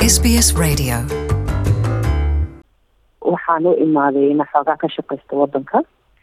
SBS Radio. waxaan u imaaday ina xoogaa ka shaqaysta wadanka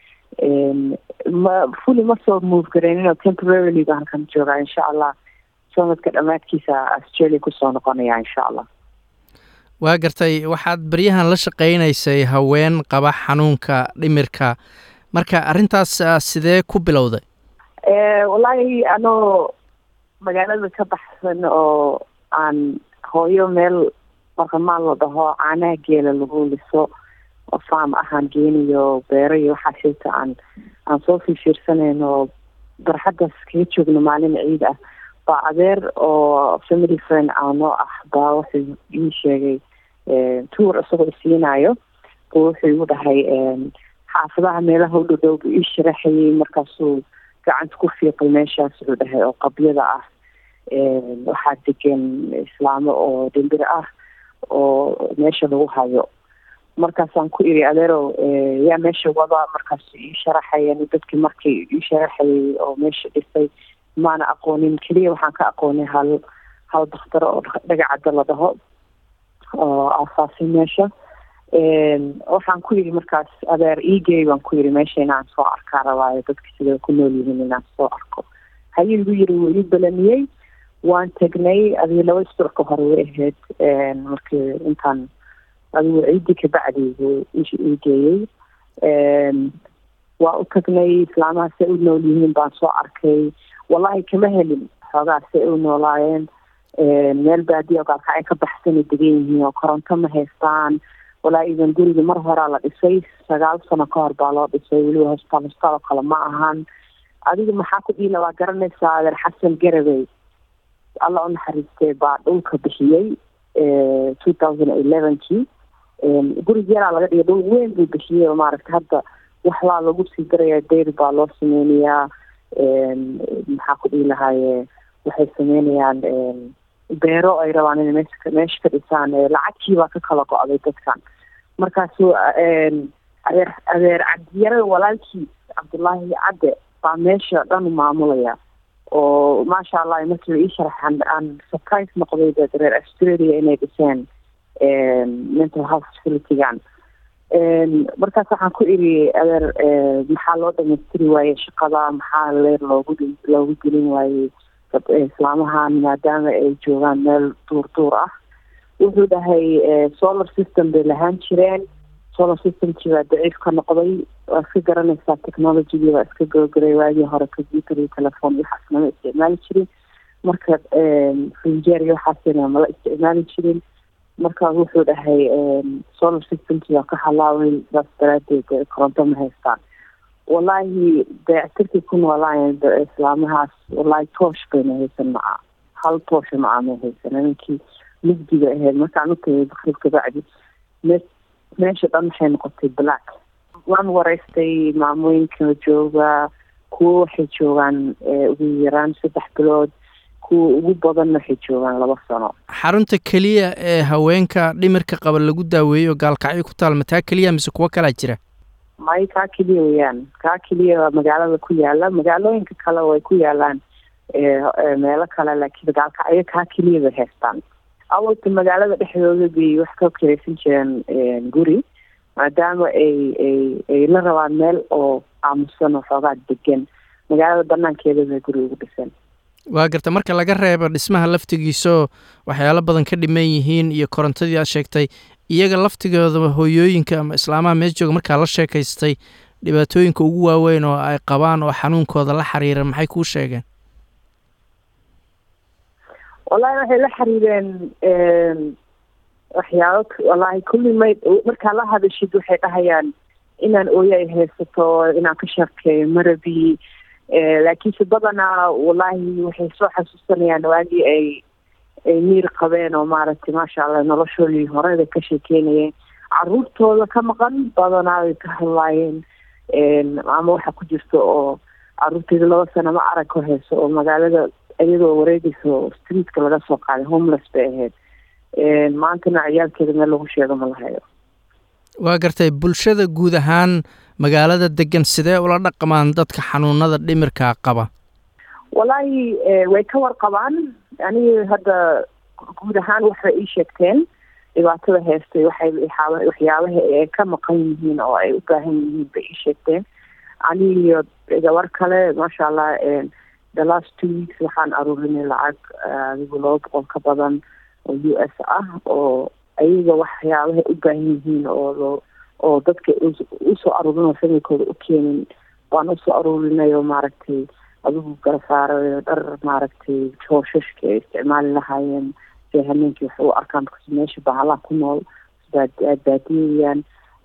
ma fully ma soo move gareynin oo temporarily baan halkan joogaa insha allah sanadka dhammaadkiisa australia kusoo noqonaya insha allah waa gartay waxaad baryahan la shaqaynaysay haween qaba xanuunka dhimirka marka arrintaas ah, sidee ku bilowday wallaahi anoo magaalada ka baxsan oo aan hooyo meel marqamaan la dhaho caanaha geela lagu liso oo faam ahaan geeniyo beero iyo waxaa shayta aan aan soo fiirfiirsanayn oo barxaddaas kaga joogno maalin ciid ah baa adeer oo family friend aanoo ah baa wuxuu ii sheegay tour isagoo isiinayo buu wuxuu igu dhahay xaafadaha meelaha u dhowdhow buu ii sharaxayay markaasuu gacanta ku fiiqay meeshaas wuxuu dhahay oo qabyada ah waxaa degan islaamo oo dhimbir ah oo meesha lagu hayo markaasaan ku iri adeerow yaa meesha wada markaasu ii sharaxayan dadkii markii ii sharaxayay oo meesha dhisay maana aqoonin keliya waxaan ka aqoonay hal hal dakhtaro oo dhagacadda la dhaho oo aasaasay meesha waxaan ku yidhi markaas adeer egey baan ku yidhi meesha inaan soo arkaa rabaayo dadka sida ku nool yihiin inaan soo arko hayuu igu yiri wuu ii balamiyey waan tegnay adii laba isbuuc ka hore way ahayd markii intaan adigu ciidii kabacdi buu ii geeyey waa u tagnay islaamaha say u nool yihiin baan soo arkay wallahi kama helin xoogaa say u noolaayeen meel baadiya oo gaalka ay ka baxsana degan yihiin oo koronto ma haystaan walaa idan guriga mar horaa la dhisay sagaal sano ka hor baa loo dhisay weliba hosbitaal hosbitaal oo kale ma ahan adiga maxaa ku dhiila waa garanaysaa adeer xasan garabey alla u naxariistay baa dhulka bixiyey two thousand elevenkii gurig yaraa laga dhigay dhul weyn buu bixiyey oo maaragta hadda waxbaa lagu sii daraya dayr baa loo sameynayaa maxaa ku dhihi lahaaye waxay sameynayaan beero ay rabaan inay meesha meesha ka dhisaan lacagtii baa ka kala go-day dadkan markaasu adeer adeer cabdiyare walaalkii cabdullaahi cadde baa meesha dhan maamulaya oo maasha allah markii la ii sharaxan aan surprise noqday dad reer australia inay dhiseen mental health facilitygan markaas waxaan ku iri adeer maxaa loo dhamaystiri waaye shaqada maxaa leer loogu loogu gelin waayey islaamahan maadaama ay joogaan meel duur duur ah wuxuu dhahay solar system bay lahaan jireen solar systemkii baa daciif ka noqday waa iska garanaysaa technologygii baa iska gabagaray waagii hore computer iyo telephone iyo waxaas lama isticmaali jirin marka finjeer iyo waxaasina mala isticmaali jirin marka wuxuu dhahay solar systemkii baa ka halaaway saas daraadeed koronto ma haystaan wallaahi dayactirkii ku noolaayeen islaamahaas wallaahi toosh bayna haysan maca hal toosha maca may haysan ninkii mugdiga ahayd markaan u tagay bakrib kabacdi me meesha dhan waxay noqotay black waan wareystay maamooyinka jooga kuwo waxay joogaan ugu yaraan saddex bilood kuwa ugu badanna waxay joogaan laba sano xarunta keliya ee haweenka dhimirka qaba lagu daaweeyo gaalkacyo ku taal mataa keliya mise kuwo kalaa jira may kaa keliya weyaan kaa keliya waa magaalada ku yaala magaalooyinka kale way ku yaalaan meelo kale laakiin gaalkacyo kaa keliya bay haystaan awalta magaalada dhexdooda bay wax ka kiraysan jireen guri maadaama ay ay ay la rabaan meel oo aamusan oo xoogaa degan magaalada banaankeeda bay guri ugu dhisan waa garta marka laga reebo dhismaha laftigiisoo waxyaalo badan ka dhiman yihiin iyo korontadii aad sheegtay iyaga laftigooda hooyooyinka ama islaamaha mees jooga markaa la sheekaystay dhibaatooyinka ugu waaweyn oo ay qabaan oo xanuunkooda la xiriira maxay kuu sheegeen wallahi waxay la xiriireen waxyaalo wallahi kulli may markaa la hadashid waxay dhahayaan inaan ooyo ay haysato inaan ka sheekeeyo marabi laakiinse badanaa wallahi waxay soo xasuusanayaan waagii ay ay miir qabeen oo maaragtay maasha allah noloshoodii horeda ka sheekeynayeen caruurtooda ka maqan badanaa way ka hadlaayeen ama waxa ku jirta oo caruurteeda laba sano ma arag ka hayso oo magaalada iyadoo wareegaysa oo streetka laga soo qaaday homeless bay ahayd maantana ciyaalkeeda meel lagu sheego ma lahayo waa gartay bulshada guud ahaan magaalada degan sidee ula dhaqmaan dadka xanuunada dhimirka qaba wallaahi way ka warqabaan aniga hadda guud ahaan waxay ii sheegteen dhibaatada heestay waxay waxyaabaha ay ka maqan yihiin oo ay u baahan yihiin bay ii sheegteen ani iyo gabar kale maasha allah the last two weeks waxaan aruurinay lacag adigu laba boqol ka badan oo u s ah oo ayaga waxyaabahay u baahan yihiin oo loo oo dadka usoo aruurinoo familkooda u keenin waan usoo aruurinay oo maaragtay adigu garasaarayo dhar maaragtay jooshashka ay isticmaali lahaayeen si hameenkii wax u arkaan because meesha bahalaha ku nool baadiyayaan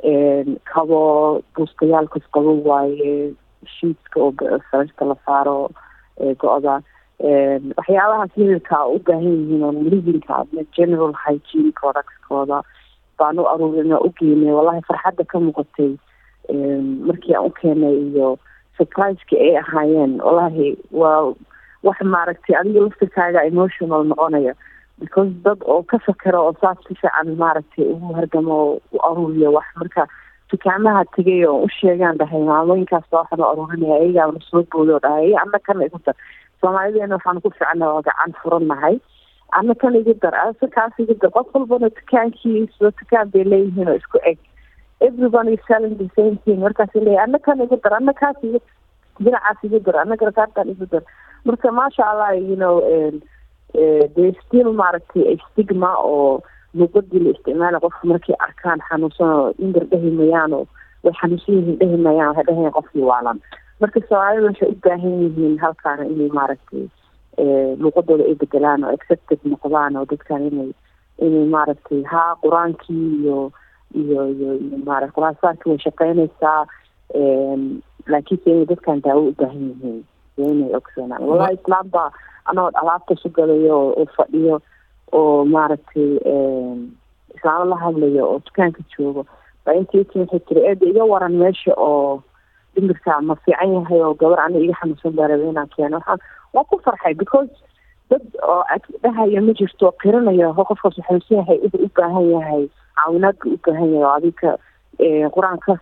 kabo buustayaalkas qabo waaye shiidka oo sararta la saaro go-da waxyaabahaas hililka u baahan yihiin oo livinka general hygiene productskooda baan u aruurin u geynay wallahi farxadda ka muuqatay markii aan u keenay iyo surpriseki ay ahaayeen wallahi waa wax maaragtay adiga laftirkaaga emotional noqonaya because dad oo ka fakero oo saas si fiican maaragtay ugu hargamo oo u aruuriyo wax marka dukaamaha tegay oo u sheegaan dhahay maamooyinkaas baa waxaan u aruurinaya ayagaana soo booday oo dhahay ana kana igu dar soomaalideena waxaan ku ficana waa gacan furannahay ana kan igu dar ase kaas igu dar qof walbana dukaankiisa dukaan bay leeyihiin oo isku eg everybody is selling the same thing markaas leeyahy ana kan igu dar ana kaas igu dinacaas igu dar ana garakaartan igu dar marka maasha allah you know they still maaragtay a stigma oo luuqadii la isticmaala qofka markay arkaan xanuunsan oo indar dhehi mayaan oo way xanuunsan yihiin dhehi mayaan waxay dhahayaan qofkii waalan marka soomaalida waxay u baahan yihiin halkaana inay maaragtay luuqadooda ay bedelaan oo accepted noqdaan oo dadkan inay inay maaragtay haa qur-aankii iyo iyo iyo iyo maarata qur-aansaarkii way shaqeynaysaa laakiinse inay dadkan daawo u baahan yihiin iyo inay ogsoonaan wallahi islaam baa anagoo alaabta su galayo oo fadhiyo oo maaragtay islaamo la hadlayo oo dukaanka joogo baa intii waxay tiri eeda iga waran meesha oo dhimirka ma fiican yahay oo gabar ani iga xanuunsan baa raba inaan keeno waxaan waa ku farxay because dad oo dhahaya ma jirto qiranayo qofkaas xanuunsan yahay wuxuu u baahan yahay caawinaadka u baahan yahay oo adika qur-aanka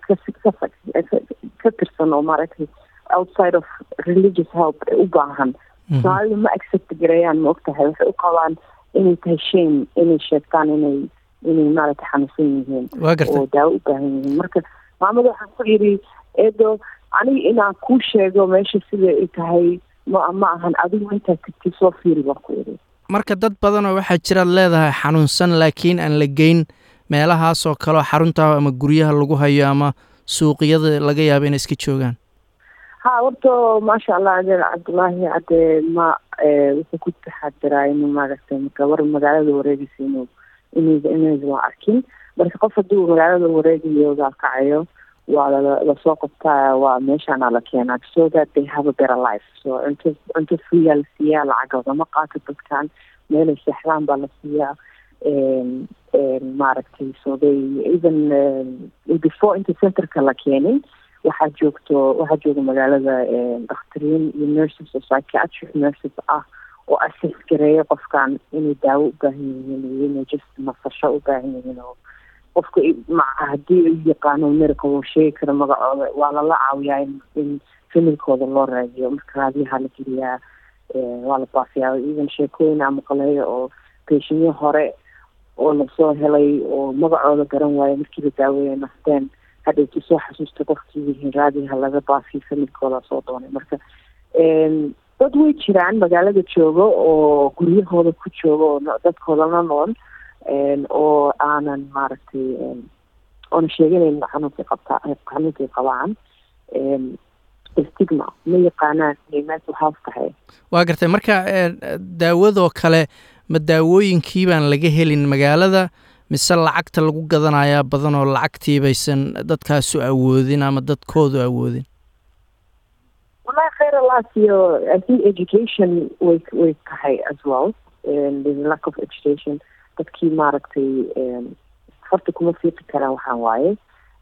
ka tirsan oo maaragtay outside of religious help u baahan soomaalida ma accept garayaan ma ogtahay waxay u qabaan inay tahay shame inay sheegtaan inay inay maaragtay xanuunsan yihiin oo daawo u baahan yihiin marka maamada waxaan ku yidhi eedo aniga inaan kuu sheego meesha sida ay tahay ma ma ahan adigu intaa tagtid soo fiiri baan ku yidhi marka dad badanoo waxaa jiraad leedahay xanuunsan laakiin aan la geyn meelahaasoo kaleo xarunta ama guryaha lagu hayo ama suuqyada laga yaabo inay iska joogaan ha horta maasha allah adeer cabdullaahi hadee ma wuxuu ku taxadiraa inuu maaragtay gabar magaalada wareegaysa inuu inayda inayda waa arkin marka qof hadduu magaalada wareegayo gaalkacayo waa lasoo qabtaa waa meeshaana la keenaa so that they have a better life so cunto cunto freeyaa la siiyaa lacag lagama qaato dadkan meelay seexdaan baa la siiyaa maaragtay so they even before inta centerka la keenin waxaa joogto waxaa jooga magaalada dakhtariin iyo nurses oo psychiatric nurses ah oo assess gareeya qofkan inay daawo u baahan yihiin iyo inay just nasasho u baahan yihiin oo qofka maca haddii u yaqaano miracle uu sheegi karo magacooda waa lala caawiyaa in in familkooda loo raadiyo marka raadiyaha la geliyaa waa la baafiyaa even sheekooyin ama qaleeyo oo beeshinyo hore oo lasoo helay oo magacooda garan waayo markii la daaweeya nasteen hadhowti soo xasuusta qofkii yihiin raadiha laga baafiyo familkooda soo doonay marka dad way jiraan magaalada joogo oo guryahooda ku jooga oo dadkoodana nool oo aanan maaragtay oona sheeganayn xanuunkay qabtaa xanuunkay qabaan stigma ma yaqaanaan inay mental health tahay waa gartay marka daawadoo kale ma daawooyinkii baan laga helin magaalada mise lacagta lagu gadanayaa badan oo lacagtii baysan dadkaasu awoodin ama dadkoodu awoodin wallahi khayr alaasiyo i think education way way tahay as well lack of education dadkii maaragtay horta kuma fiiqi karaan waxaan waaye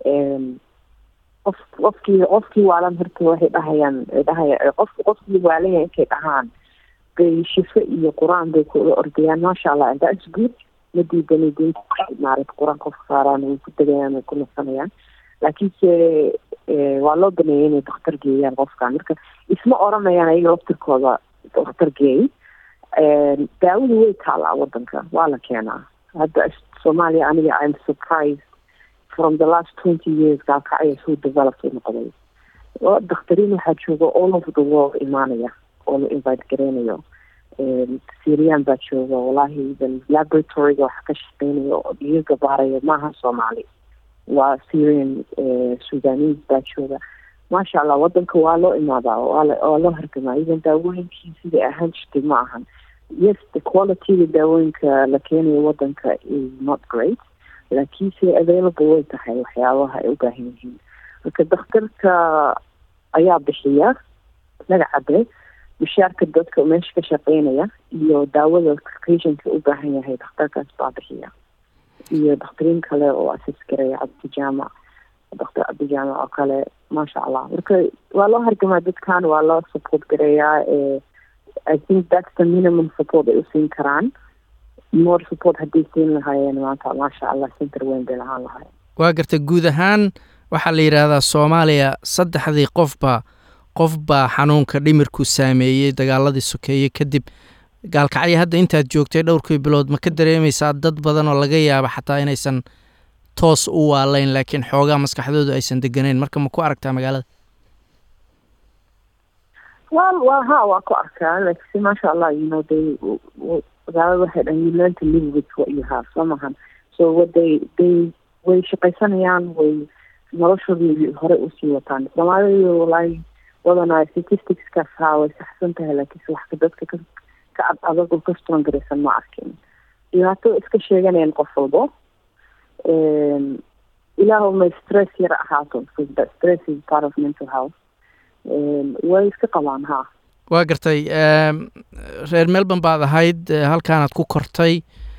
qof qofkii qofkii waalan horta waxay dhahayaan dhahaya qof qofkii waalanya intay dhahaan bay shifo iyo qur-aan bay kula ordayaan maasha allah and that's good ma diidanay diinta maarata qur-aan qofka saaraan way ku degayaan way ku nasanayaan laakiinse waa loo baneeyay inay dakhtar geeyaan qofkan marka isma oranayaan ayaga laftirkooda dakhtar geey daawadu way taalaa wadanka waa la keenaa hadda soomaaliya aniga im surprised from the last twenty years gaalkacya soo developed u noqday dakhtariin waxaa jooga all over the world imaanaya oo la invite gareynayo syrian baa jooga wallahi laboratoryga waxa ka shaqeynaya oo dhiiga baaraya maaha soomaali waa syrian sudanese baa jooga maasha allah wadanka waa loo imaadaa waa loo hargamaa even daawooyinkii siday ahaan jirtay ma ahan yes the qualityga daawooyinka la keenayo wadanka is not great laakiinse available way tahay waxyaabaha ay u baahan yihiin marka dakhtarka ayaa bixiya magacade bishaarka dadka meesha ka shaqeynaya iyo daawada patientka u baahan yahay dakhtarkaas baa bixiya iyo dakhtariin kale oo asis gareeya cabdijaamac doctor cabdijaamac oo kale maasha allah marka waa loo hargamaa dadkan waa loo support gareeyaa i think that's the minimum support ay usiin karaan more support hadday siin lahaayeen maanta maasha allah center weyn bay lahaan lahaayeen waa garta guud ahaan waxaa la yidhaahdaa soomaaliya saddexdii qofba qof baa xanuunka dhimirku saameeyey dagaaladii sokeeye kadib gaalkacyo hadda intaad joogtay dhowrkii bilood ma ka dareemaysaa dad badan oo laga yaaba xataa inaysan toos u waalayn laakiin xoogaa maskaxdoodu aysan deganeyn marka ma ku aragtaa magaalada wa wa ha waa ku arkaa lakiinse maasha allah you know they magaalada waxay dhan you learn to live with what you have soo mahan so what they they way shaqaysanayaan way noloshoodii hore usii wataan soomaalida walahi badanaa statisticskaas haa way saxsan tahay laakiinse wax dadka ka ka ad adag oo ka strong garaysan ma arkin dhibaato iska sheeganayaan qof walbo ilaahu may stress yar ahaato because stress is part of mental health way iska qabaan ha waa gartay reer melbourne baad ahayd halkaanaad ku kortay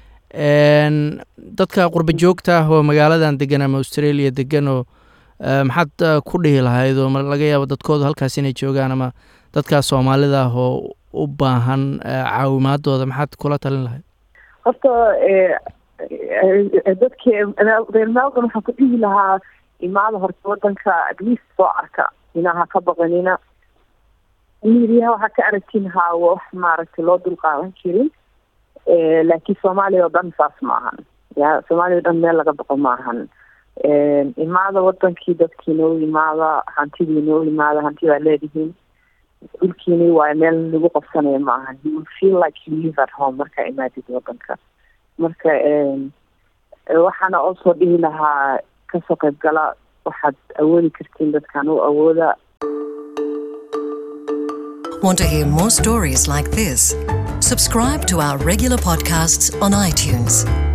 dadka qurba joogta ah oo magaaladan degan ama australia degan oo maxaad ku dhihi lahayd oo laga yaabo dadkoodu halkaas inay joogaan ama dadkaa soomaalida ah oo u baahan caawimaadooda maxaad kula talin lahayd horta dadki reer melbourne waxaan ku dhihi lahaa imaada horta wadanka at least soo arka inaha ka baqanina midiyaha waxaa ka aragtiin haa wax maaragtay loo dulqaadan jirin laakiin soomaaliya oo dhan saas ma ahan ya soomaaliya o dhan meel laga baqo ma ahan imaada wadankii dadkiina u imaada hantidiina u imaada hanti baa leedihiin dhulkiini waayo meel lagu qabsanaya ma ahan you feel like you live at home markaa imaadid wadanka marka waxaana also dhihi lahaa kasoo qayb gala waxaad awoodi kartiin dadkan u awooda Want to hear more stories like this? Subscribe to our regular podcasts on iTunes.